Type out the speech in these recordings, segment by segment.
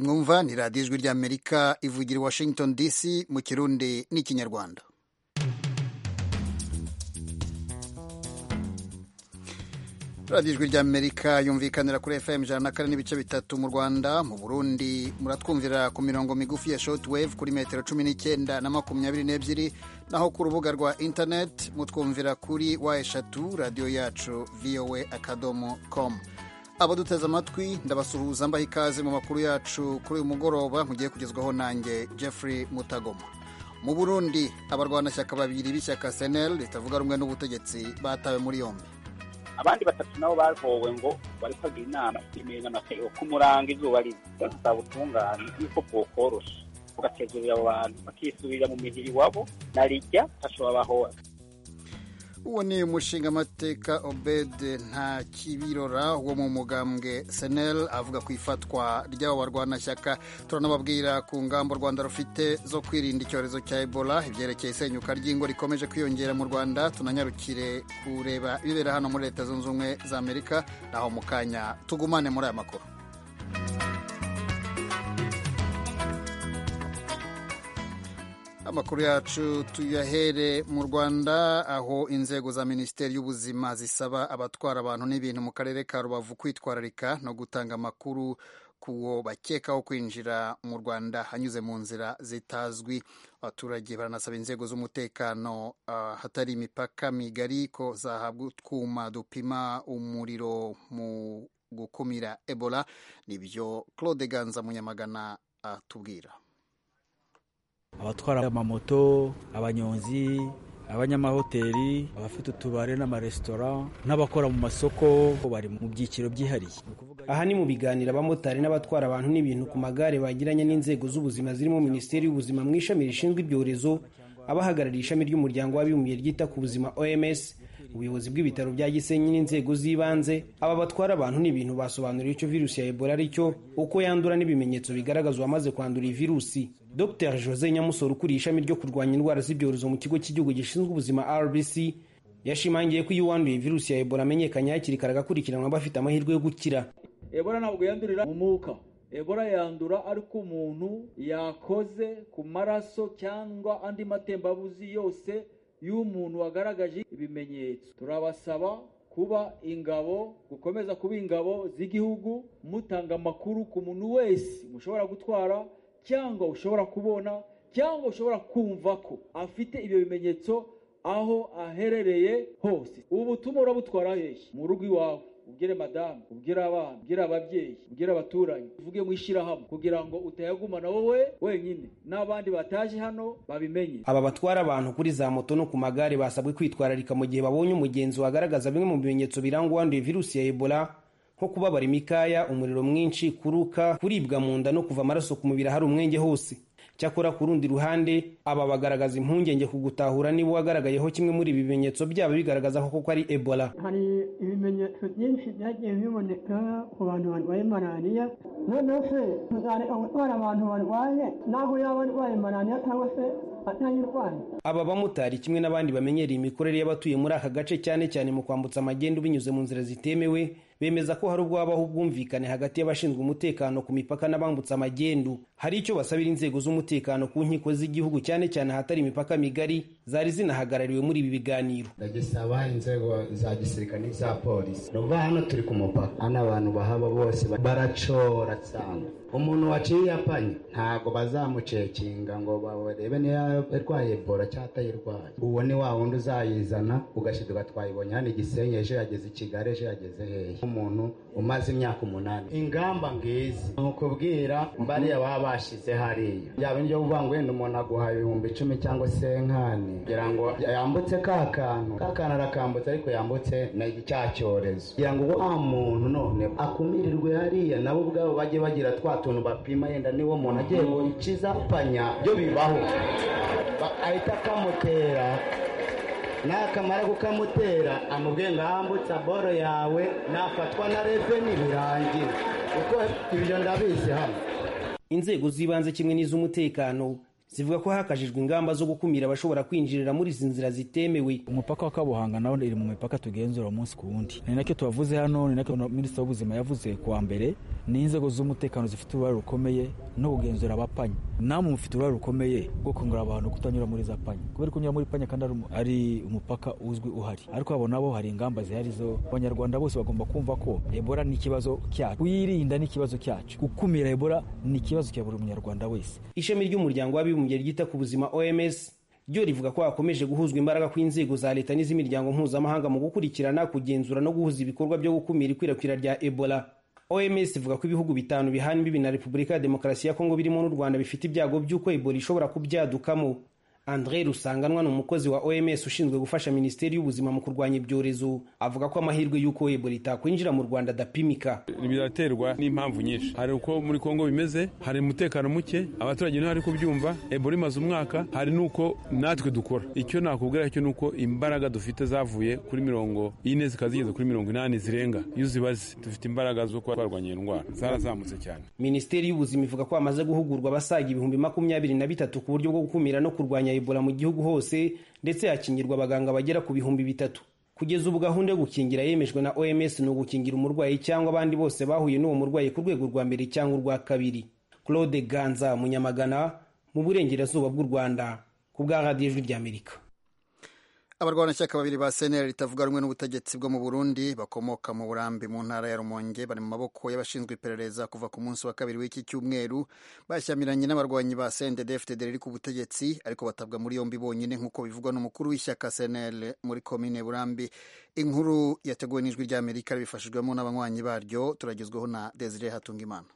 mwumva ni radiyo ijwi ry'amerika ivugira i washington dc mu kirundi n'ikinyarwanda radiyo ijwi ry'amerika yumvikanira kuri fm ijana na kane n'ibice bitatu mu rwanda mu burundi muratwumvira ku mirongo migufi ya shortwave kuri metero cumi n'icyenda na makumyabiri n'ebyiri naho ku rubuga rwa internet mutwumvira kuri wa eshatu radiyo yacu voa akadomo com abaduteze amatwi ndabasuhuza mbaha ikaze mu makuru yacu kuri uyu mugoroba mugiye kugezwaho nanjye jeffrey mutagoma mu burundi abarwanashyaka babiri b'ishyaka senel ritavuga rumwe n'ubutegetsi batawe muri yombi abandi batatu nabo bahowe ngo bari kwagira inama imirimo amatero k'umuranga izuba riza bazasaba ubutungane yuko bwokorosha bugatezurira abo bantu bakisubirira mu mihiri iwabo na rijya hashobora bahora uwo ni umushingamateka obed nta kibirora wo mu mugambwe senel avuga ku ifatwa ry'abo barwanashyaka turanababwira ku ngamba u rwanda rufite zo kwirinda icyorezo cya ebola ibyerekeye isenyuka ry'ingo rikomeje kwiyongera mu rwanda tunanyarukire kureba ibibera hano muri leta zunze ubumwe za amerika naho mu kanya tugumane muri aya makuru amakuru yacu tuyahere mu rwanda aho inzego za minisiteri y'ubuzima zisaba abatwara abantu n'ibintu mu karere ka rubavu kwitwararika no gutanga amakuru kuwo bakekaho kwinjira mu rwanda anyuze mu nzira zitazwi abaturage baranasaba inzego z'umutekano hatari imipaka migari ko zahabwa utwuma dupima umuriro mu gukumira ebola nibyo claude ganza munyamagana atubwira abatwara amamoto abanyonzi abanyamahoteli abafite utubare n'amaresitora n'abakora mu masoko bari mu byiciro byihariye aha ni mu biganiro abamotari n'abatwara abantu n'ibintu ku magare bagiranye n'inzego z'ubuzima zirimo minisiteri y'ubuzima mu ishami rishinzwe ibyorezo abahagarariye ishami ry'umuryango w'abibumbye ryita ku buzima oms ubuyobozi bw'ibitaro bya gisenyi n'inzego z'ibanze aba batwara abantu n'ibintu basobanuriye icyo virusi ya ebola aricyo uko yandura n'ibimenyetso bigaragaza uwamaze kwandura iyi virusi dr jose nyamusoro ukuriye ishami ryo kurwanya indwara z'ibyorezo mu kigo cy'igihugu gishinzwe ubuzima rbc yashimangiye ko iyo uwanduye virusi ya ebola amenyekanye hakiri kare agakurikiranwa bafite amahirwe yo gukira ebola ntabwo yandurira mu mwuka ebola yandura ariko umuntu yakoze ku maraso cyangwa andi matembabuzi yose y'umuntu wagaragaje ibimenyetso turabasaba kuba ingabo gukomeza kuba ingabo z'igihugu mutanga amakuru ku muntu wese mushobora gutwara cyangwa ushobora kubona cyangwa ushobora kumva ko afite ibyo bimenyetso aho aherereye hose ubu butumwa urabutwara hehe mu rugo iwawe ubwire madamu ubwire abana ubwire ababyeyi ubwire abaturanyi uvuge mu ishyirahamwe kugira ngo utayagumana wowe wenyine n'abandi bataje hano babimenye aba batwara abantu kuri za moto no ku magare basabwe kwitwararika mu gihe babonye umugenzi wagaragaza bimwe mu bimenyetso biranga uwanduye virusi ya ebola nko kubabara imikaya umuriro mwinshi kuruka kuribwa mu nda no kuva amaraso ku mubiri ahari umwenge hose cyakora ku rundi ruhande aba bagaragaza impungenge ku gutahura niba uwagaragayeho kimwe muri ibi bimenyetso byaba bigaragaza ko koko ari ebola hari ibimenyetso byinshi byagiye biboneka ku bantu barwaye malariya noneho se tuzareka gutwara abantu barwaye naho yaba arwaye malariya cyangwa se aba bamotari kimwe n'abandi bamenyereye imikorere y'abatuye muri aka gace cyane cyane mu kwambutsa amagendo binyuze mu nzira zitemewe bemeza ko hari ubwo habaho ubwumvikane hagati y'abashinzwe umutekano ku mipaka n'abambutsa amagendo hari icyo basabira inzego z'umutekano ku nkiko z'igihugu cyane cyane ahatari imipaka migari zari zinahagarariwe muri ibi biganiro ndagisaba inzego za gisirikare n'iza polisi ni ukuvuga hano turi ku mupaka hano abantu bahaba bose baracora cyane umuntu waciye apanye ntabwo bazamucekinga ngo barebe niba yarwaye ebola cyangwa atayirwaye uwo ni wa wundi uzayizana ugashyirwa twayibonye hano igisenyi ejo yageze i kigali ejo yageze hehe umuntu umaze imyaka umunani ingamba ngizi ni ukubwira bariya baba bashyize hariya yaba indyo uvuga ngo wenda umuntu aguha ibihumbi icumi cyangwa se nkani kugira ngo yambutse ka kantu ka kantu arakambutse ariko yambutse na cya cyorezo kugira ngo wa muntu none akumirirwe hariya nabo ubwabo bajye bagira twa tuntu bapima yenda niwo muntu agiye ngo ikiza apanya byo bibaho ahita akamutera nakamara kukamutera amubwiye ngo ahambutse boro yawe nafatwa na reveni birangira kuko ibyo ndabizi hano inzego z'ibanze kimwe n'iz'umutekano zivuga ko hakajijwe ingamba zo gukumira abashobora kwinjirira muri izi nzira zitemewe umupaka wa kabuhanga nawo iri mu mipaka tugenzura umunsi ku wundi ni nacyo tubavuze hano ni nacyo minisitiri w'ubuzima yavuze kuwa mbere ni inzego z'umutekano zifite uruhare rukomeye no kugenzura abapanya namwe mufite uruhare rukomeye rwo kongera abantu kutanyura muri za panya kubera ko unyura muri panya kandi ari umupaka uzwi uhari ariko abo nabo hari ingamba zihari zo abanyarwanda bose bagomba kumva ko ebola ni ikibazo cyacu kuyirinda ni ikibazo cyacu gukumira ebola ni ikibazo cya buri munyarwanda wese ishami ry'umuryango w'abibumbye ryita ku buzima oms ryo rivuga ko hakomeje guhuzwa imbaraga kw'inzego za leta n'iz'imiryango mpuzamahanga mu gukurikirana kugenzura no guhuza ibikorwa byo gukumira ikwirakwira rya ebola oms ivuga ko ibihugu bitanu bihana imbibi na repubulika ya demokarasi ya kongo birimo n'u rwanda bifite ibyago by'uko ebola ishobora kubyadukamo andre rusanganwa ni umukozi wa oms ushinzwe gufasha minisiteri y'ubuzima mu kurwanya ibyorezo avuga ko amahirwe y'uko ebola itakwinjira mu rwanda adapimika biraterwa n'impamvu nyinshi hari uko muri kongo bimeze hari umutekano muke abaturage ntibari kubyumva ebola imaze umwaka hari n'uko natwe dukora icyo nakubwira cyo ni uko imbaraga dufite zavuye kuri mirongo ine zikaba zigeze kuri mirongo inani zirenga iyo uzibaze dufite imbaraga zo kuba twarwanya iyo ndwara zarazamutse cyane minisiteri y'ubuzima ivuga ko hamaze guhugurwa abasaga ibihumbi makumyabiri na bitatu ku buryo bwo gukumira no kurwanya ebola mu gihugu hose ndetse hakingirwa abaganga bagera ku bihumbi bitatu kugeza ubu gahunda yo gukingira yemejwe na oms ni ugukingira umurwayi cyangwa abandi bose bahuye n'uwo murwayi ku rwego rwa mbere cyangwa urwa kabiri claude ganza munyamagana mu burengerazuba bw'u rwanda ku bwa radiyo ijwi ry'amerika abarwanashyaka babiri ba seneri ritavuga rumwe n'ubutegetsi bwo mu burundi bakomoka mu burambi mu ntara ya rumonge bari mu maboko y'abashinzwe iperereza kuva ku munsi wa kabiri w'iki cyumweru bashyamiranye n'abarwanyi ba sndfd riri ku butegetsi ariko batabwa muri yombi bonyine nk'uko bivugwa n'umukuru w'ishyaka seneri muri komine burambi inkuru yateguwe n'ijwi ry'amerika ribifashijwemo n'abanywanyi baryo turagezweho na desire hatungimana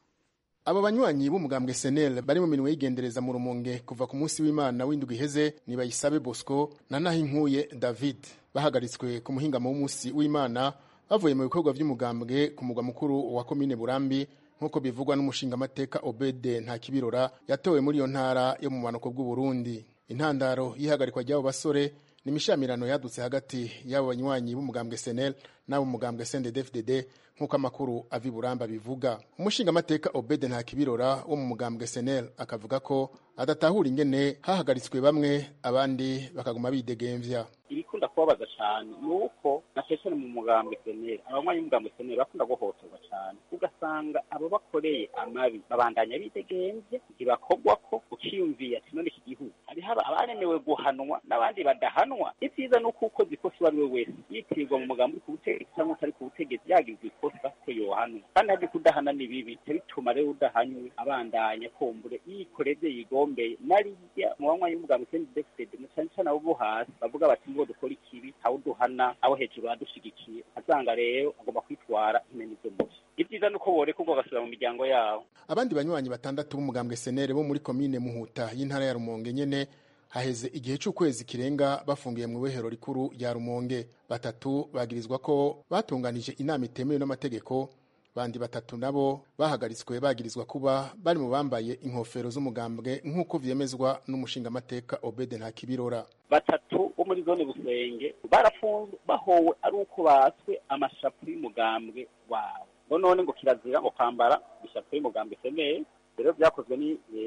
aba banywanyi b'umugambwe senel bari mu mirimo y'igendereza mu rumonge kuva ku munsi w'imana w'indwi iheze nibayisabe bosco na nahinkuye david bahagaritswe ku muhingamo w'umunsi w'imana bavuye mu bikorwa by'umugambwe ku mugwa mukuru wa komine burambi nk'uko bivugwa n'umushingamateka obede nta kibirora yatowe muri iyo ntara yo mu bumanuko bw'uburundi intandaro y'ihagarikwa ry'abo basore ni imishamirano yadutse hagati y'abo banywanyi b'umugambwe senel n'ab'umugambwe sndfdd nk'uko amakuru avi buramba bivuga umushingamateka obede nta kibirora wo mu mugambwe senel akavuga ko adatahura ingene hahagaritswe bamwe abandi bakaguma bidegemvya ibikunda kubabaza cyane ni uko na cyane mu mugambwe seneri abanywanyi b'umugambwe seneri bakunda guhotorwa cyane ugasanga abo bakoreye amabi babandanya bidegemvye ntibakogwa ko uciyumviye ati none iki gihugu hari haba abaremewe guhanwa n'abandi badahanwa ibyiza ni uko ukoze ikosa uwo ari we wese yitirirwa mu mugambi uri ku butegetsi cyangwa utari ku butegetsi yagize ikosa ko yohanwa kandi hari kudahana ni bibi bituma rero udahanywe abandanya kumbure yikoreze yigombeye narirya mu banywanyi b'umugambwe seneri defitede na cyane cyane abo hasi bavuga bati ngo dukora ikibi aho duhana abo hejuru badushyigikiye asanga rero agomba kwitwara imena ibyo mubi ibyiza ni uko boreka ubwo bagasubira mu miryango yabo abandi banywanyi batandatu b'umugambwe senere bo muri komine muhuta y'intara ya rumonge nyene haheze igihe cy'ukwezi kirenga bafungiye mu ibohero rikuru rya rumonge batatu bagirizwa ko batunganije inama itemewe n'amategeko bandi batatu nabo bahagaritswe bagirizwa kuba bari mu bambaye inkofero z'umugambwe nk'uko vyemezwa n'umushingamateka obede nta kibirora batatu bo muri zone busenge barafunzwe bahowe ari uko batswe amashapu y'umugambwe wabo ngo none ngo kirazira ngo kwambara ishapu y'umugambwe femeye rero byakozwe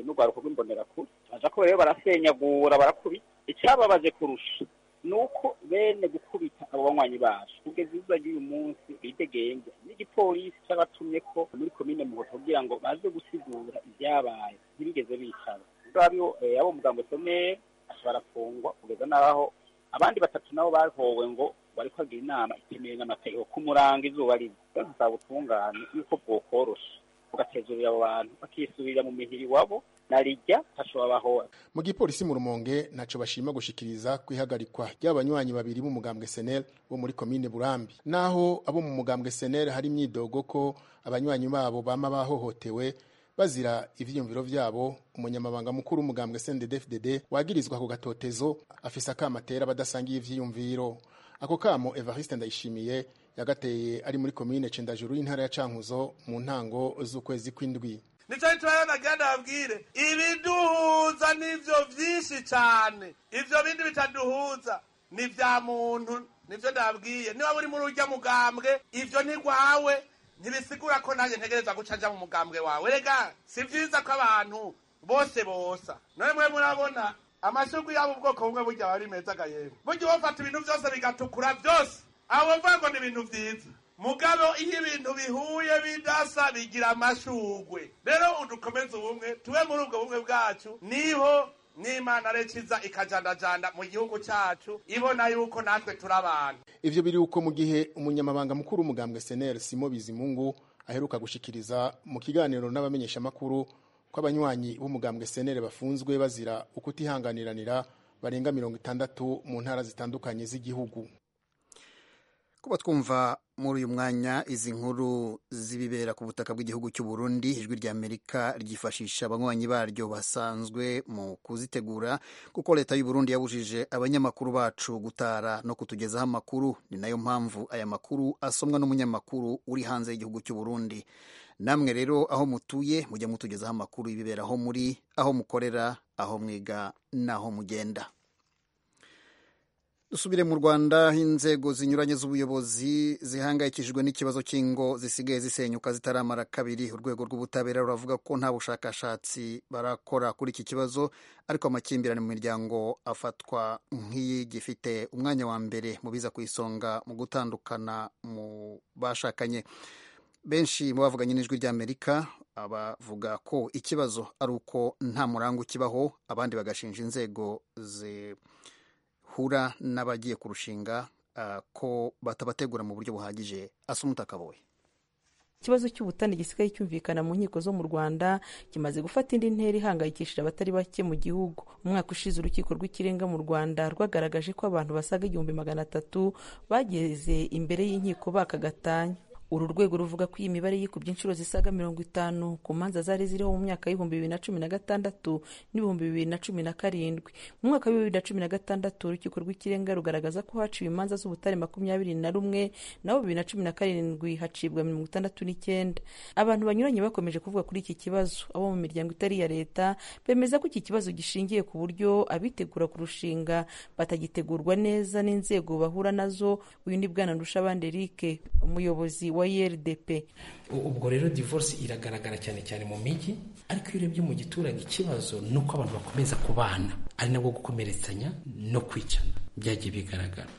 n'urwaruko rw'imbonerakure baja ko rero barasenyagura barakubita icyababaje kurusha nuko bene gukubita abo banywanyi bacu kugeza izuba ry'uyu munsi bidegenze n'igipolisi cy'abatumye ko muri komine muhoto kugira ngo baze gusigura ibyabaye ntibigeze bicara ngabiho abo mugambo someri barafungwa kugeza n'aho abandi batatu nabo bahowe ngo bari kwagira inama itemewe n'amategeko kumuranga izuba ribi bazaba ubutungane yuko bwokorosha bugatezurira abo bantu bakisubirira mu mihiri iwabo narijya hashobora mu gipolisi mu rumonge ntaco bashima gushikiriza kwihagarikwa ry'abanywanyi babiri b'umugambwe senel bo muri komine burambi naho abo mu mugambwe senel hari imyidogo ko abanywanyi babo bama bahohotewe bazira ivyiyumviro vyabo umunyamabanga mukuru w'umugambwe sndfdd wagirizwa ku gatotezo afise akamatera badasangiye ivyiyumviro ako kamo evariste ndayishimiye yagateye ari muri komine cendajuru y'intara ya cankuzo mu ntango z'ukwezi kw'indwi nicyo nshobora bagenda babwire ibiduhuza nivyo vyinshi cane ivyo bindi bitaduhuza ni vya muntu nivyo ndababwiye niba buri muri urya mugambwe ivyo ntirwawe ntibisigura ko nanjye ntegereza guca nja mu mugambwe wawe rega si vyiza ko abantu bose bosa namwe murabona amasuku yabo ubwoko bumwe burya aba ari meza agahemba burya ubafata ibintu byose bigatukura byose abo bavuga ngo ni ibintu byiza mugabo iyo ibintu bihuye bidasa bigira amashugwe rero udukomeze ubumwe tube muri ubwo bumwe bwacu niho n'imana rekiza ikajandajanda mu gihugu cyacu ibona yuko natwe turi abantu ivyo biri uko mu gihe umunyamabanga mukuru w'umugambwe SNL Simo Bizimungu aheruka gushikiriza mu kiganiro n'abamenyeshamakuru ko abanywanyi b'umugambwe SNL bafunzwe bazira ukutihanganiranira barenga mirongo itandatu mu ntara zitandukanye z'igihugu kuba twumva muri uyu mwanya izi nkuru z'ibibera ku butaka bw'igihugu cy'u Burundi ijwi rya Amerika ryifashisha abanywanyi baryo basanzwe mu kuzitegura kuko leta y'u Burundi yabujije abanyamakuru bacu gutara no kutugezaho amakuru ni nayo mpamvu aya makuru asomwa n'umunyamakuru uri hanze y'igihugu cy'u Burundi namwe rero aho mutuye mujya mutugezaho amakuru y'ibibera aho muri aho mukorera aho mwiga n'aho mugenda dusubire mu rwanda inzego zinyuranye z'ubuyobozi zihangayikishijwe n'ikibazo cy'ingo zisigaye zisenyuka zitaramara kabiri urwego rw'ubutabera ruravuga ko nta bushakashatsi barakora kuri iki kibazo ariko amakimbirane mu miryango afatwa nk'igifite umwanya wa mbere mu biza ku isonga mu gutandukana mu bashakanye benshi mu bavuganye n'ijwi ry'amerika abavuga ko ikibazo ari uko nta murango ukibaho abandi bagashinja inzego ze hura n'abagiye kurushinga ko batabategura mu buryo buhagije asa umutakabowe ikibazo cy'ubutane gisigaye cyumvikana mu nkiko zo mu rwanda kimaze gufata indi ntera ihangayikishije abatari bake mu gihugu umwaka ushize urukiko rw'ikirenga mu rwanda rwagaragaje ko abantu basaga igihumbi magana atatu bageze imbere y'inkiko bakagatanya uru rwego ruvuga ko iyi mibare yikubye inshuro zisaga mirongo itanu ku manza zari ziriho mu myaka y'ibihumbi bibiri na cumi na gatandatu n'ibihumbi bibiri na cumi na karindwi mu mwaka wa bibiri na cumi na gatandatu urukiko rw'ikirenga rugaragaza ko haciwe imanza z'ubutare makumyabiri na rumwe naho bibiri na cumi na karindwi hacibwa mirongo itandatu n'icyenda abantu banyuranye bakomeje kuvuga kuri iki kibazo abo mu miryango itari iya leta bemeza ko iki kibazo gishingiye ku buryo abitegura kurushinga batagitegurwa neza n'inzego bahura nazo uyu ni bwana ndushabanderike umuyobozi wa YRDP ubwo rero divorce iragaragara cyane cyane mu mijyi ariko iyo urebye mu giturage ikibazo ni uko abantu bakomeza kubana ari nabwo gukomeretsanya no kwicana byagiye bigaragara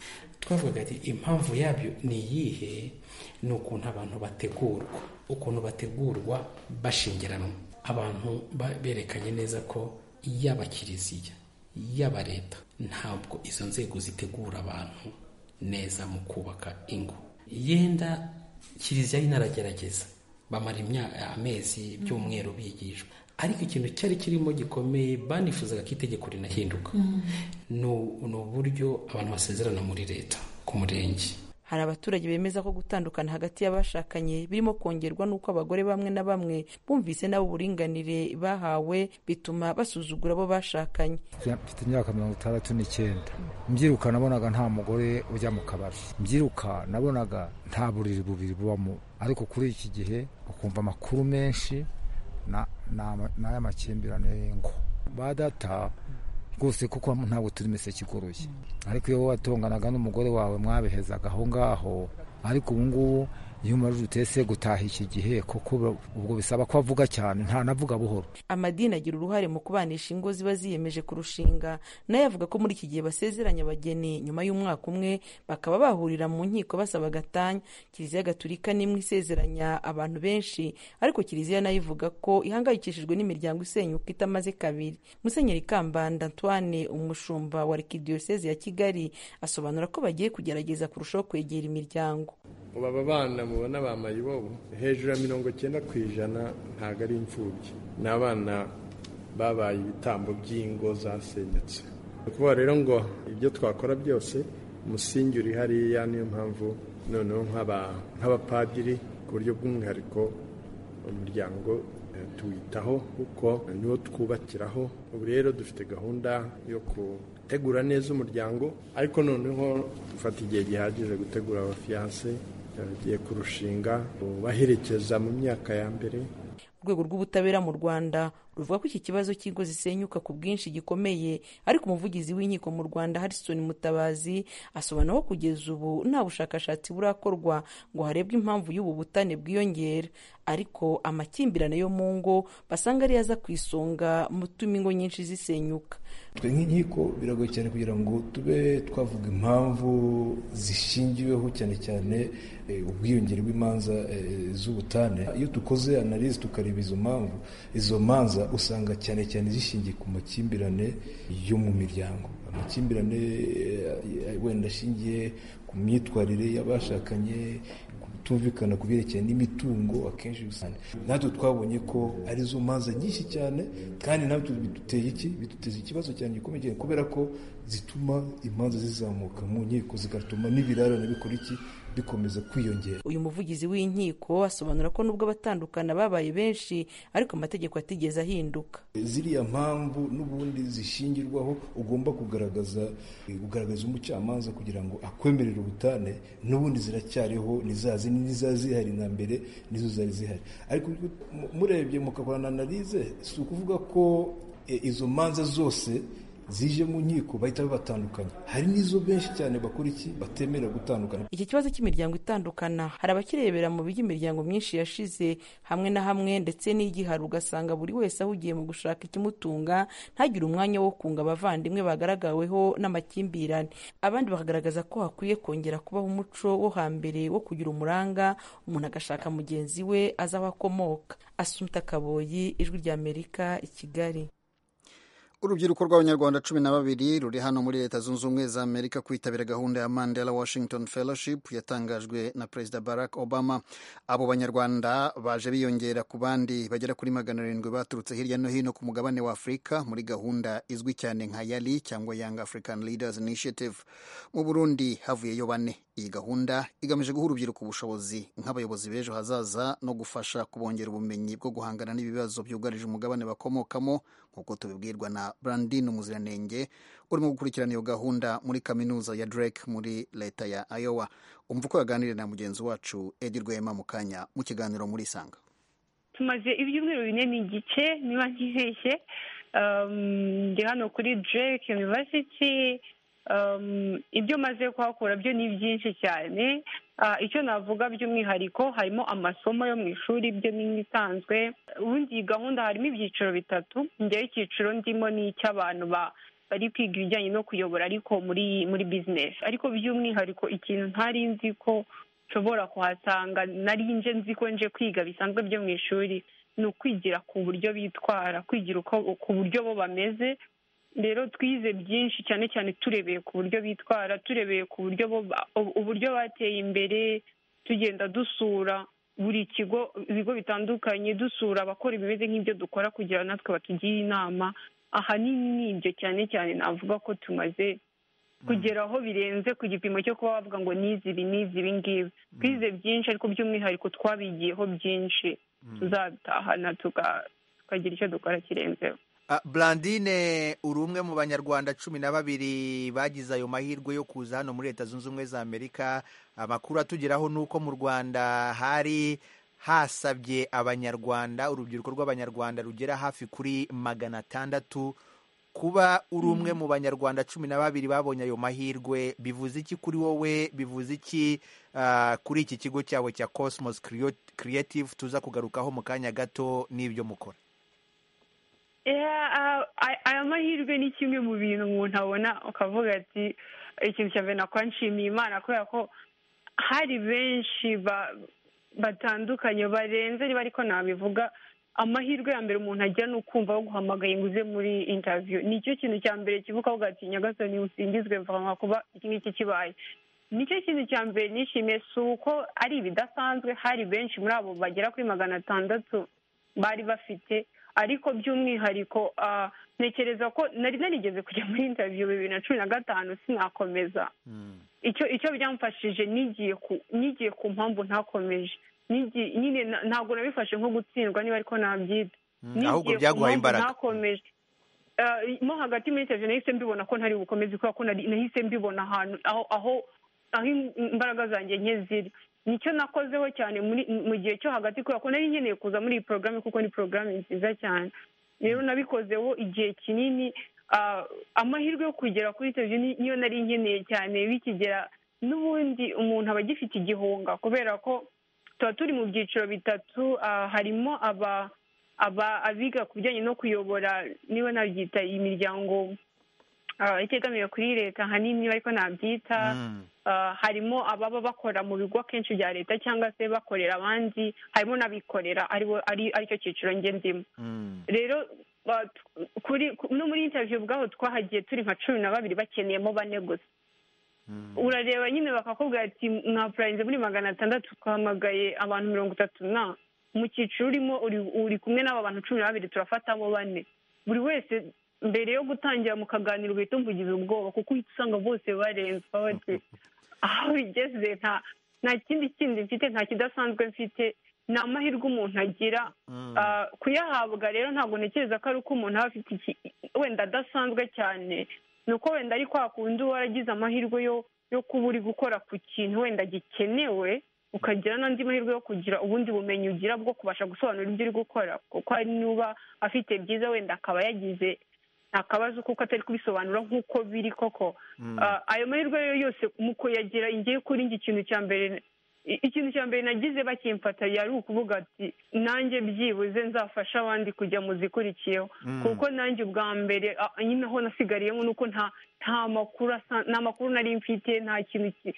twavugaga ati impamvu yabyo ni iyihe ni ukuntu abantu bategurwa ukuntu bategurwa bashingiranwa abantu berekanye neza ko yaba kiliziya yaba leta ntabwo izo nzego zitegura abantu neza mu kubaka ingo yenda kiliziya inaragerageza bamara amezi by'umweru bigishwa ariko ikintu cyari kirimo gikomeye banifuzaga ko itegeko rinahinduka ni uburyo abantu basezerana muri leta ku murenge hari abaturage bemeza ko gutandukana hagati y'abashakanye birimo kongerwa n'uko abagore bamwe na bamwe bumvise nabo uburinganire bahawe bituma basuzugura abo bashakanye mfite imyaka mirongo itandatu n'icyenda mbyiruka nabonaga nta mugore ujya mu kabari mbyiruka nabonaga nta buriri bubiri bubamo ariko kuri iki gihe ukumva amakuru menshi n'aya makimbirane y'ingo ba data rwose kuko ntabwo turi imiseke igoroye ariko iyo wowe watonganaga n'umugore wawe mwabihezaga aho ngaho ariko ubu ngubu iyo umarije utese gutaha iki gihe kuko ubwo bisaba ko avuga cyane ntanavuga buhoro amadini agira uruhare mu kubanisha ingo ziba ziyemeje kurushinga nayo avuga ko muri iki gihe basezeranya abageni nyuma y'umwaka umwe bakaba bahurira mu nkiko basaba agatanya kiliziya gatulika n'imwe isezeranya abantu benshi ariko kiliziya nayo ivuga ko ihangayikishijwe n'imiryango isenyuka itamaze kabiri musenyeri kambanda antoine umushumba wa rekidiyoseze ya kigali asobanura ko bagiye kugerageza kurushaho kwegera imiryango ubu aba bana mubona bambaye ibobo hejuru ya mirongo icyenda ku ijana ntabwo ari imfubyi ni abana babaye ibitambo by'ingo zasenyutse ni ukuvuga rero ngo ibyo twakora byose umusingi uri hariya niyo mpamvu noneho nk'abapadiri ku buryo bw'umwihariko umuryango tuwitaho kuko niwo twubakiraho ubu rero dufite gahunda yo gutegura neza umuryango ariko noneho dufata igihe gihagije gutegura abafiyanse bagiye kurushinga baherekeza mu myaka ya mbere urwego rw'ubutabera mu rwanda ruvuga ko iki kibazo cy'ingo zisenyuka ku bwinshi gikomeye ariko umuvugizi w'inkiko mu rwanda harrison mutabazi asobanura ko kugeza ubu nta bushakashatsi burakorwa ngo harebwe impamvu y'ubu butane bwiyongera ariko amakimbirane yo mu ngo basanga ariyo aza ku isonga mu tuma ingo nyinshi zisenyuka twe nk'inkiko biragoye cyane kugira ngo tube twavuga impamvu zishingiweho cyane cyane ubwiyongere bw'imanza z'ubutane iyo dukoze analize tukareba izo mpamvu izo manza usanga cyane cyane zishingiye ku makimbirane yo mu miryango amakimbirane wenda ashingiye ku myitwarire y'abashakanye kutumvikana ku byerekeye n'imitungo akenshi usanga natwe twabonye ko ari zo manza nyinshi cyane kandi natwe biduteye iki biduteza ikibazo cyane gikomeye cyane kubera ko zituma imanza zizamuka mu nkiko zigatuma n'ibirarane bikora iki bikomeza kwiyongera uyu muvugizi w'inkiko asobanura ko nubwo abatandukana babaye benshi ariko amategeko atigeze ahinduka ziriya mpamvu n'ubundi zishingirwaho ugomba kugaragaza kugaragaza umucamanza kugira ngo akwemerere ubutane n'ubundi ziracyariho nizazi n'iza zihari na mbere nizo zari zihari ariko murebye mukakora na analize si ukuvuga ko izo manza zose zije mu nkiko bahita babatandukanya hari n'izo benshi cyane bakora iki batemera gutandukana iki kibazo cy'imiryango itandukana hari abakirebera mu by'imiryango myinshi yashize hamwe na hamwe ndetse n'igihari ugasanga buri wese ahugiye mu gushaka ikimutunga ntagire umwanya wo kunga abavandimwe bagaragaweho n'amakimbirane abandi bakagaragaza ko hakwiye kongera kubaho umuco wo hambere wo kugira umuranga umuntu agashaka mugenzi we azi aho akomoka asumta kaboyi ijwi ry'amerika i kigali urubyiruko rw'abanyarwanda cumi na babiri ruri hano muri leta zunze ubumwe za amerika kwitabira gahunda ya mandela washington fellowship yatangajwe na perezida barack obama abo banyarwanda baje biyongera ku bandi bagera kuri magana arindwi baturutse hirya no hino ku mugabane wa afurika muri gahunda izwi cyane nka yali cyangwa young african leaders initiative mu burundi havuyeyo bane iyi gahunda igamije guha urubyiruko ubushobozi nk'abayobozi b'ejo hazaza no gufasha kubongera ubumenyi bwo guhangana n'ibibazo byugarije umugabane bakomokamo nk'uko tubibwirwa na brandine umuziranenge urimo gukurikirana iyo gahunda muri kaminuza ya drake muri leta ya ayowa umva uko yaganiriye na mugenzi wacu edi rwema mu kanya mu kiganiro muri isanga tumaze ibyumweru bine n'igice niba ntibeshye ndi hano kuri drake university ibyo maze kuhakura byo ni byinshi cyane icyo navuga by'umwihariko harimo amasomo yo mu ishuri ibyo ni nk'isanzwe ubundi iyi gahunda harimo ibyiciro bitatu njyewe icyiciro ndimo ni icy'abantu bari kwiga ibijyanye no kuyobora ariko muri muri bizinesi ariko by'umwihariko ikintu ntari nzi ko nshobora kuhasanga nari nje nzi ko nje kwiga bisanzwe byo mu ishuri ni ukwigira ku buryo bitwara kwigira ku buryo bo bameze rero twize byinshi cyane cyane turebeye ku buryo bitwara turebeye ku buryo uburyo bateye imbere tugenda dusura buri kigo ibigo bitandukanye dusura abakora ibimeze nk'ibyo dukora kugira natwe batugire inama ahanini ni ibyo cyane cyane navuga ko tumaze kugeraho birenze ku gipimo cyo kuba bavuga ngo nizi ibi nizi ibi ngibi twize byinshi ariko by'umwihariko twabigiyeho byinshi tuzabitahana tukagira icyo dukora kirenzeho Blandine uri umwe mu banyarwanda cumi na babiri bagize ayo mahirwe yo kuza hano muri leta zunze ubumwe za amerika amakuru atugeraho ni uko mu rwanda hari hasabye abanyarwanda urubyiruko rw'abanyarwanda rugera hafi kuri magana atandatu kuba uri umwe mu banyarwanda cumi na babiri babonye ayo mahirwe bivuze iki kuri wowe bivuze iki kuri iki kigo cyawe cya cosmos creative tuza kugarukaho mu kanya gato n'ibyo mukora aya mahirwe ni kimwe mu bintu umuntu abona ukavuga ati ikintu cya mbere nakora nshimiye imana kubera ko hari benshi batandukanye barenze niba ariko nabivuga amahirwe ya mbere umuntu ajya ni ukumva wo guhamagaye ngo uze muri intaviyo nicyo kintu cya mbere kivuga avuga ati nyagasani usingizwe mvama kuba iki ngiki kibaye nicyo kintu cya mbere nishimiye si uko ari ibidasanzwe hari benshi muri abo bagera kuri magana atandatu bari bafite ariko by'umwihariko ntekereza ko nari narigeze kujya muri intaviyo bibiri na cumi na gatanu sinakomeza icyo icyo byamfashije nigiye ku mpamvu ntakomeje nyine ntabwo nabifashe nko gutsindwa niba ariko nabyita ahubwo byaguhaye imbaraga ntakomeje mo hagati muri intaviyo nahise mbibona ko ntari bukomeze kubera ko nahise mbibona ahantu aho aho imbaraga zanjye nke ziri nicyo nakozeho cyane mu gihe cyo hagati kubera ko nari nkeneye kuza muri iyi porogaramu kuko ni porogaramu nziza cyane rero nabikozeho igihe kinini ah, amahirwe yo kugera kuri televiziyo ni- niyo nari nkeneye cyane bikigera n'ubundi umuntu aba agifite igihunga kubera ko tuba turi mu byiciro bitatu ah, harimo aba aba abiga ku bijyanye no kuyobora niba nabyita imiryango ah, itegamiye kuri leta ahanini ariko nabyita Uh, harimo ababa bakora mu bigo akenshi bya leta cyangwa se bakorera abandi harimo n'abikorera aribo ari aricyo cyiciro njye ndimo rero ba- t- kuri ku- no muri interview ubwaho twahagiye turi nka cumi na babiri bakeneyemo bane gusa urareba nyine bakakubwira ati mwapurayize muri magana atandatu twahamagaye abantu mirongo itatu na mu cyiciro urimo uri- uri kumwe n'aba bantu cumi na babiri turafatamo bane buri wese mbere yo gutangira mu kaganiro uhita umvugiza ubwoba kuko uhita usanga bose barenze baba bati aho bigeze nta nta kindi kindi mfite nta kidasanzwe mfite ni amahirwe umuntu agira Ah, kuyahabwa rero ntabwo ntekereza ko ari uko umuntu aba afite iki wenda adasanzwe cyane ni uko wenda ari kwa kundi uba waragize amahirwe yo yo kuba uri gukora ku kintu wenda gikenewe ukagira n'andi mahirwe yo kugira ubundi bumenyi ugira bwo kubasha gusobanura ibyo uri gukora kuko hari n'uba afite byiza wenda akaba yagize akabazo kuko atari kubisobanura nk'uko biri koko Mm. Ah, ayo mahirwe rero yose mu kuyagira ingiye kuri njye ikintu cya mbere i- ikintu cya mbere nagize bakimfata yari ukuvuga ati nanjye byibuze nzafasha abandi kujya mu zikurikiyeho Mm. kuko nanjye ubwa mbere ah, nyine aho nasigariyemo ni uko nta nta makuru asa- nta makuru nari mfite nta kintu ki-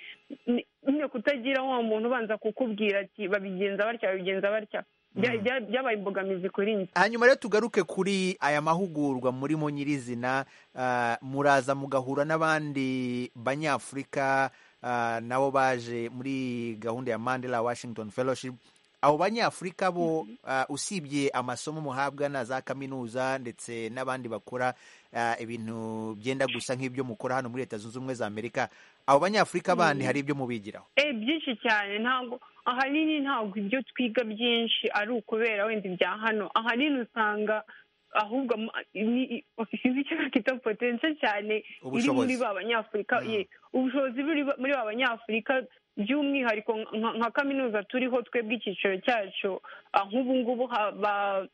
ni- nyine kutagira wa muntu ubanza kukubwira ati babigenza batya babigenza batya Bya- bya- byabaye imbogamizi kuri njye hanyuma rero tugaruke kuri aya mahugurwa murimo nyirizina ah, muraza mugahura n'abandi banyafurika ah, nabo baje muri gahunda ya mandela washington fellowship abo banyafurika bo ah, usibye amasomo muhabwa na za kaminuza ndetse n'abandi bakora ah, ibintu byenda gusa nk'ibyo mukora hano muri leta zunze ubumwe za amerika abo banyafurika bandi Mm. hari ibyo mubigiraho eh byinshi cyane ntabwo ahanini ntabwo ibyo twiga byinshi ari ukubera wenda ibya hano ahanini usanga ahubwo ama- ni- i- sinzi icyo bakita potense cyane iri Ubushobozi. muri ba banyafurika ye ubushobozi buri ba- muri ba banyafurika by'umwihariko nka- nka kaminuza turiho twebwe icyiciro cyacu ah, nk'ubu ngubu ha- ba-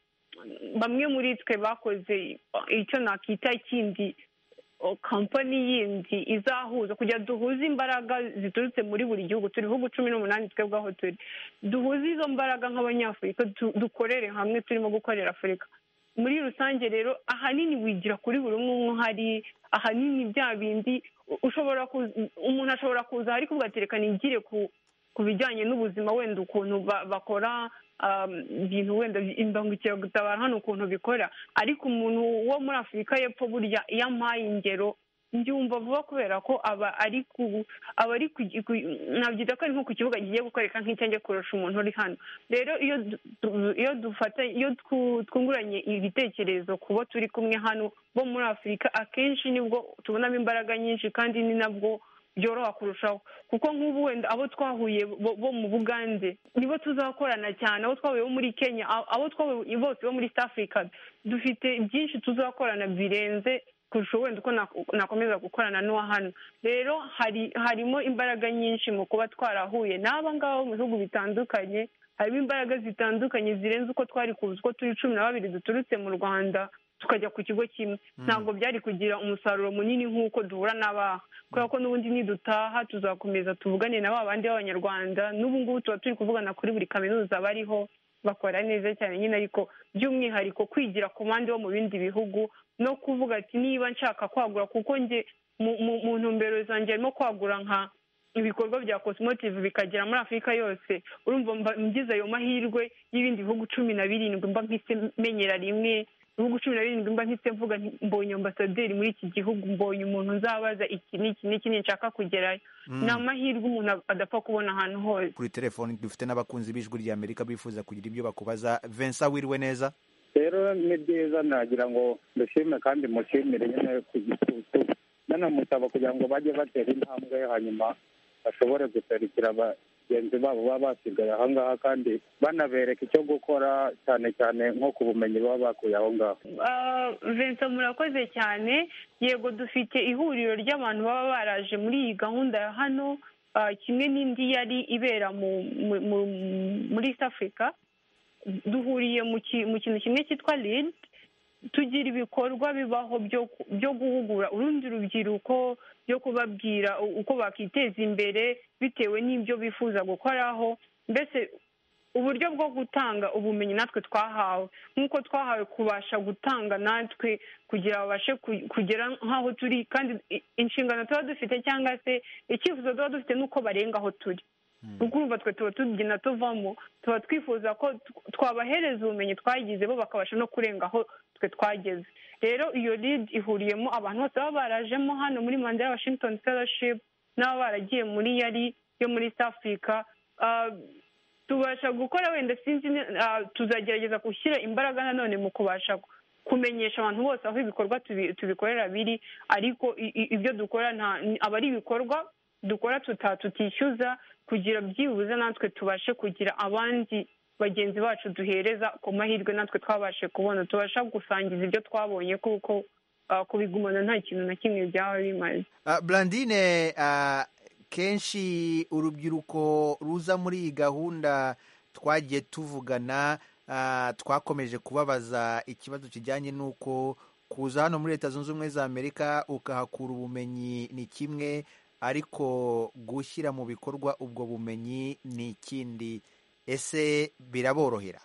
bamwe muri twe bakoze ah, icyo nakita kindi o, kampani yindi izahuza kugira duhuze imbaraga ziturutse muri buri gihugu turi ibihugu cumi n'umunani twebwe aho turi duhuze izo mbaraga nk'abanyafurika du- dukorere hamwe turimo gukorera afurika muri rusange rero ahanini wigira kuri buri umwe umwe uhari ahanini bya bindi u- ushobora kuza- umuntu ashobora kuza ahari kuvuga ati reka nigire ku ku bijyanye n'ubuzima wenda ukuntu ba- bakora um, ibintu wenda imbangukiragutabara hano ukuntu bikora ariko umuntu wo muri afurika y'epfo burya iyo ampaye ingero mbyumva vuba kubera ko aba ari ku aba ari ku ku- nabyita ko ari nko ku kibuga kigiye gukoreka nk'icyanjye kurusha umuntu uri hano rero iyo du- du- iyo dufata iyo twu- twunguranye ibitekerezo ku bo turi kumwe hano bo muri afurika akenshi nibwo tubonamo imbaraga nyinshi kandi ni nabwo byoroha kurushaho kuko nk'ubu wenda abo twahuye bo bo mu bugande nibo tuzakorana cyane abo twahuye bo muri kenya a- abo twahuye bose bo muri east africa dufite byinshi tuzakorana birenze kurusha wenda uko nak- nakomeza gukorana n'uwa hano rero hari harimo imbaraga nyinshi mu kuba twarahuye n'aba ngaba bo mu bihugu bitandukanye harimo imbaraga zitandukanye zirenze uko twari kuzi uko turi cumi na babiri duturutse mu rwanda tukajya ku kigo kimwe ntabwo byari kugira umusaruro munini nk'uko duhura n'abaha kubera ko n'ubundi nidutaha tuzakomeza tuvugane na ba bandi b'abanyarwanda n'ubu ngubu tuba turi kuvugana kuri buri kaminuza bariho bakora neza cyane nyine ariko by'umwihariko kwigira ku bandi bo mu bindi bihugu no kuvuga ati niba nshaka kwagura kuko njye mu- mu- mu ntumbero zanjye harimo kwagura nka ibikorwa bya cosmotive bikagera muri afurika yose urumva mba ngize ayo mahirwe y'ibindi bihugu cumi na birindwi mba mpise menyera rimwe ibihugu cumi na birindwi mba mpise mvuga nti, mbonye ambasaderi muri iki gihugu mbonye umuntu uzabaza iki n'iki n'iki nshaka kugerayo Mm. ni amahirwe umuntu adapfa kubona ahantu hose kuri telefoni dufite n'abakunzi b'ijwi rya amerika bifuza kugira ibyo bakubaza vincent wiriwe neza rero ni byiza nagira ngo dushime kandi mushimire nyine ku gitutu nanamusaba kugira ngo bajye batera intambwe hanyuma bashobore guserukira bagenzi babo baba basigaye aho ngaho kandi banabereka icyo gukora cyane cyane nko ku bumenyi baba bakuye aho ngaho Ah, Vincent murakoze cyane yego dufite ihuriro ry'abantu baba baraje muri iyi gahunda ya hano ah, kimwe n'indi yari ibera mu, mu, mu, muri east africa duhuriye mu ki- mu kintu kimwe cyitwa lid tugira ibikorwa bibaho byo byo guhugura urundi rubyiruko byo kubabwira uko bakiteza imbere bitewe n'ibyo bifuza gukoraho mbese uburyo bwo gutanga ubumenyi natwe twahawe nk'uko twahawe kubasha gutanga natwe kugira babashe kugera nk'aho turi kandi inshingano tuba dufite cyangwa se icyifuzo tuba dufite n'uko barenga aho turi urumva twe tuba tubyina tuvamo tuba twifuza ko twabahereza ubumenyi twagize bo bakabasha no kurenga aho twe twageze rero iyo lid ihuriyemo abantu bose baba barajemo hano muri manda ya washington fellowship n'ababa baragiye muri yari yo muri east africa tubasha gukora wenda sinzi tuzagerageza gushyira imbaraga nanone mu kubasha kumenyesha abantu bose aho ibikorwa tubikorera biri ariko ibyo dukora aba ari ibikorwa dukora tutishyuza kugira byibuze natwe tubashe kugira abandi bagenzi bacu duhereza ku mahirwe natwe twabashe kubona tubasha gusangiza ibyo twabonye kuko kubigumana nta kintu na kimwe byaba bimaze burandine kenshi urubyiruko ruza muri iyi gahunda twagiye tuvugana twakomeje kubabaza ikibazo kijyanye n'uko kuza hano muri leta zunze ubumwe za amerika ukahakura ubumenyi ni kimwe ariko gushyira mu bikorwa ubwo bumenyi ni ikindi ese biraborohera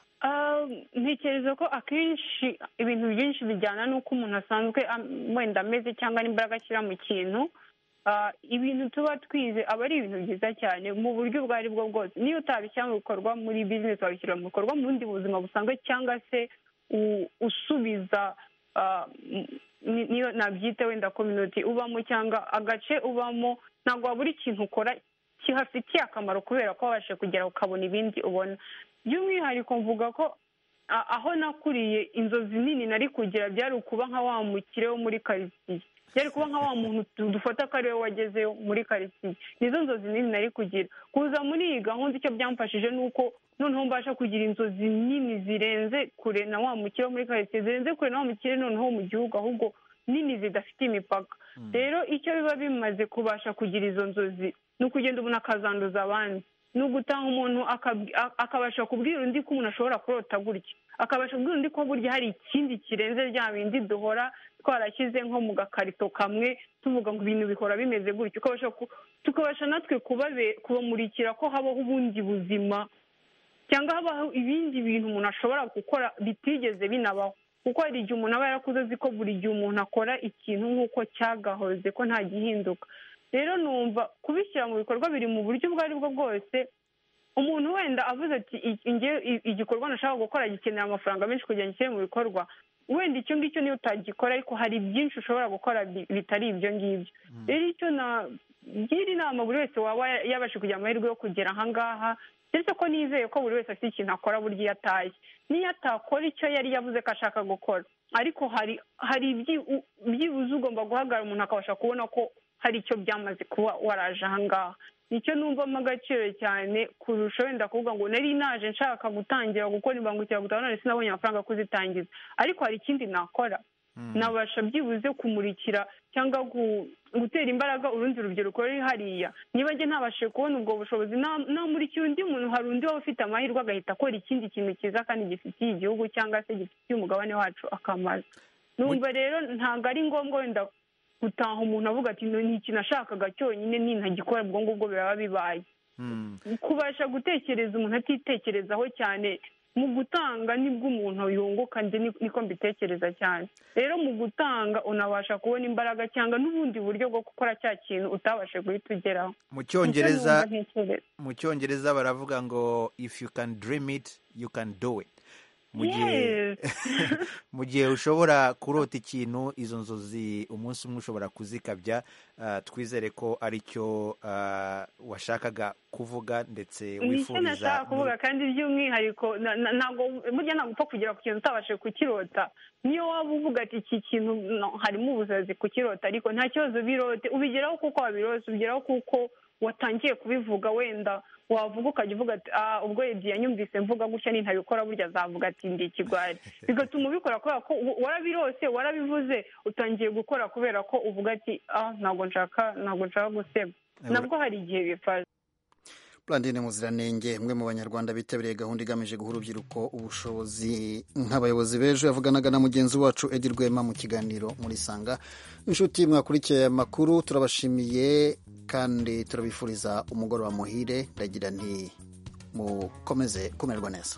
ntekereza ko akenshi ibintu byinshi bijyana n'uko umuntu asanzwe wenda ameze cyangwa n'imbaraga ashyira mu kintu ibintu tuba twize aba ari ibintu byiza cyane mu buryo ubwo ari bwo bwose niyo utabishyira mu bikorwa muri bizinesi wabishyira mu bikorwa mu bundi buzima busanzwe cyangwa se usubiza niyo nabyita wenda komyuniti ubamo cyangwa agace ubamo ntabwo wabura ikintu ukora kihafitiye akamaro kubera ko wabashe kugera ukabona ibindi ubona by'umwihariko mvuga ko aho nakuriye inzozi nini nari kugira byari ukuba nka wa mukire wo muri karitsiye byari kuba nka wa muntu dufata ko ari we wagezeyo muri karitsiye nizo nzozi nini nari kugira kuza muri iyi gahunda icyo byamfashije ni uko noneho mbasha kugira inzozi nini zirenze kure na wa mukire wo muri karitsiye zirenze kure na wa mukire noneho mu gihugu ahubwo nini zidafite imipaka rero icyo biba bimaze kubasha kugira izo nzozi ni ukugenda umuntu akazanduza abandi ni ugutaha umuntu akabasha kubwira undi ko umuntu ashobora kurota gutya akabasha kubwira undi ko burya hari ikindi kirenze rya bindi duhora twarashyize nko mu gakarito kamwe tuvuga ngo ibintu bihora bimeze gutya tukabasha natwe kubamurikira ko habaho ubundi buzima cyangwa habaho ibindi bintu umuntu ashobora gukora bitigeze binabaho kuko hari igihe umuntu aba yarakuze azi ko buri gihe umuntu akora ikintu nk'uko cyagahoze ko nta gihinduka rero numva kubishyira mu bikorwa biri mu buryo ubwo ari bwo bwose umuntu wenda avuze ati igikorwa nashaka gukora gikenera amafaranga menshi kugira ngo gishyire mu bikorwa wenda icyo ngicyo niyo utagikora ariko hari byinshi ushobora gukora bitari ibyo ngibyo rero icyo nagira inama buri wese waba yabashe kugira amahirwe yo kugera ahangaha ndetse ko nizeye ko buri wese afite ikintu akora burya iyo ataye n'iyo atakora icyo yari yavuze ko ashaka gukora ariko hari hari byibuze ugomba guhagarara umuntu akabasha kubona ko hari icyo byamaze kuba waraje ahangaha nicyo numvamo agaciro cyane kurusha wenda kuvuga ngo nari naje nshaka gutangira gukora imbangukiragutabara none sinabonye amafaranga yo kuzitangiza ariko hari ikindi nakora nabasha byibuze kumurikira cyangwa gutera imbaraga urundi rubyiruko ruri hariya niba njye ntabashe kubona ubwo bushobozi namurikira undi muntu hari undi waba ufite amahirwe agahita akora ikindi kintu cyiza kandi gifitiye igihugu cyangwa se gifitiye umugabane wacu akamaro numva rero ntabwo ari ngombwa wenda gutaha umuntu avuga ati ni ikintu ashakaga cyonyine nintagikora ubwo ngubwo biraba bibaye kubasha gutekereza umuntu atitekerezaho cyane mu gutanga nibwo umuntu yunguka niko mbitekereza cyane rero mu gutanga unabasha kubona imbaraga cyangwa n'ubundi buryo bwo gukora cya kintu utabashe guhita ugeraho mu cyongereza baravuga ngo if you can dream it you can do it mu gihe ushobora kurota ikintu izo nzozi umunsi umwe ushobora kuzikabya twizere ko aricyo washakaga kuvuga ndetse wifuriza nicyo nashaka kuvuga kandi by'umwihariko ntabwo burya ntabwo upfa kugera ku kintu utabashije kukirota niyo waba uvuga ati iki kintu harimo ubusazi kukirota ariko nta kibazo birote ubigeraho kuko wabirose ubigeraho kuko watangiye kubivuga wenda wavuga ukajya uvuga ati ubwo ebyiri yanyumvise mvuga gutya nintabikora burya azavuga ati ndi ikigwari bigatuma ubikora kubera ko warabirose warabivuze utangiye gukora kubera ko uvuga ati ntabwo nshaka ntabwo nshaka guseba nabwo hari igihe bifasha Blandine Muziranenge umwe mu banyarwanda bitabiriye gahunda igamije guha urubyiruko ubushobozi nk'abayobozi b'ejo yavuganaga na mugenzi wacu Edi Rwema mu kiganiro muri Sanga inshuti mwakurikiye amakuru turabashimiye kandi turabifuriza umugoroba muhire ndagira nti mukomeze kumererwa neza